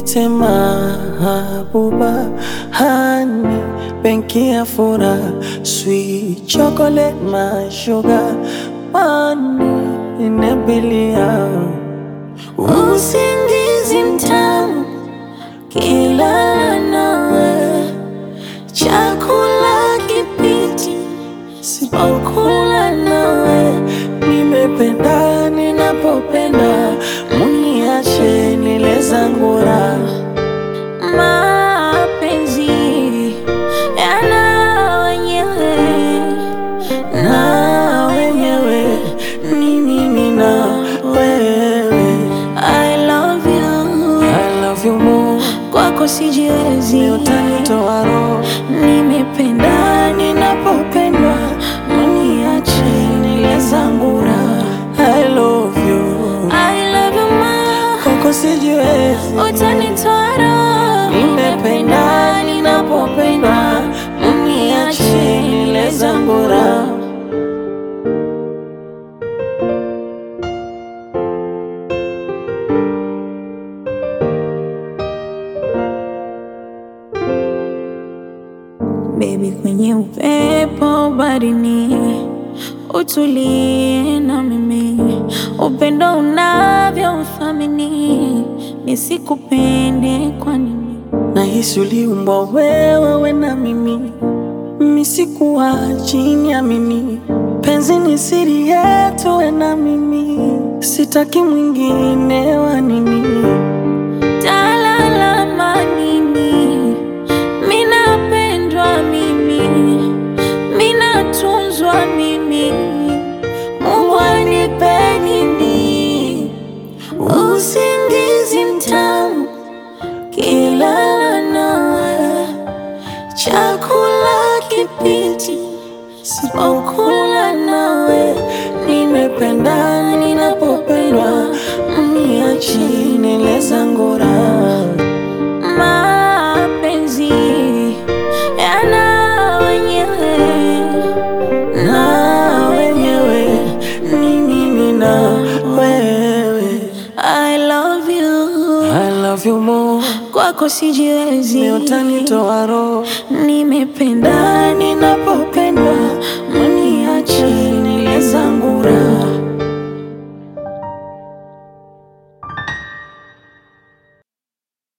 niite mahabuba, hani benki ya furaha, sweet chocolate, my sugar, money inabilia Usingizi mtamu kila nawe, chakula kipiti sipokula nawe, nimependa ninapopenda, muniache nile zangu raha. mapenzi yana wenyewe na wenyewe ni mimi na wewe. I love you, I love you more, kwako sijiwezi, ni utanitoa roho nimependa ninapopendwa, mniache nile zangu raha. I love you, I love you ma, kwako sijiwezi, utanitoa roho, nimependa ninapopendwa, mniache nile zangu raha. Baby, kwenye upepo barini, utulie na mimi, upendo unavyo uthamini, nisikupende kwa nini? Nahisi uliumbwa wewe we na mimi, mimi sikuwa chini ya mimi. Penzi ni siri yetu we na mimi, sitaki mwingine wa nini. Talalama nini? Minapendwa mimi, minatunzwa mimi, Mungu anipe nini? Usingizi mtamu kila nawe, chakula kipiti sipokula nawe, Nimependa ninapopendwa, mniache nile zangu raha. mapenzi yana wenyewe na wenyewe ni mimi na wewe. I love you, I love you more, kwako sijiwezi, ni utanitoa roho nimependa ninapopendwa, mniache nile zangu raha.